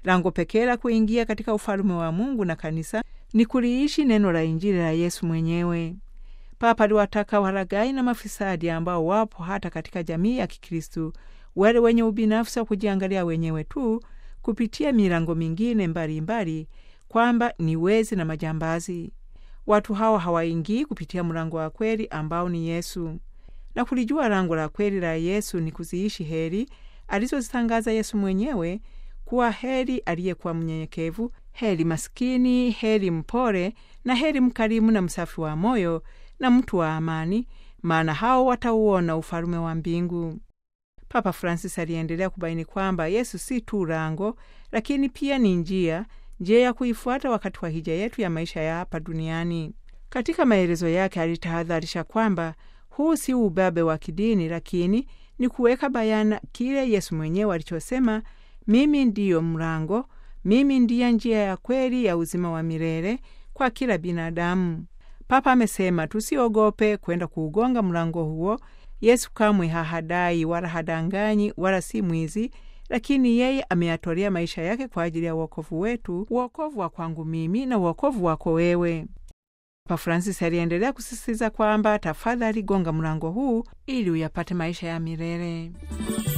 Lango pekee la kuingia katika ufalume wa Mungu na kanisa ni kuliishi neno la Injili la Yesu mwenyewe. Papa aliwataka walaghai na mafisadi ambao wapo hata katika jamii ya Kikristu, wale wenye ubinafsi wa kujiangalia wenyewe tu kupitia milango mingine mbalimbali, kwamba ni wezi na majambazi. Watu hawa hawaingii kupitia mlango wa kweli ambao ni Yesu, na kulijua lango la kweli la Yesu ni kuziishi heri alizozitangaza Yesu mwenyewe kuwa heri aliyekuwa mnyenyekevu, heri maskini, heri mpole na heri mkarimu na msafi wa moyo na mtu wa amani, maana hao watauona ufalume wa mbingu. Papa Francis aliendelea kubaini kwamba Yesu si tu lango, lakini pia ni njia, njia ya kuifuata wakati wa hija yetu ya maisha ya hapa duniani. Katika maelezo yake alitahadharisha kwamba huu si ubabe wa kidini, lakini ni kuweka bayana kile Yesu mwenyewe alichosema, mimi ndiyo mlango, mimi ndiye njia ya kweli ya uzima wa milele kwa kila binadamu. Papa amesema tusiogope kwenda kuugonga mlango huo. Yesu kamwe hahadai wala hadanganyi wala si mwizi, lakini yeye ameyatolea maisha yake kwa ajili ya uokovu wetu, uokovu wa kwangu mimi na uokovu wako wewe. Papa Francis aliendelea kusisitiza kwamba tafadhali gonga mlango huu ili uyapate maisha ya milele.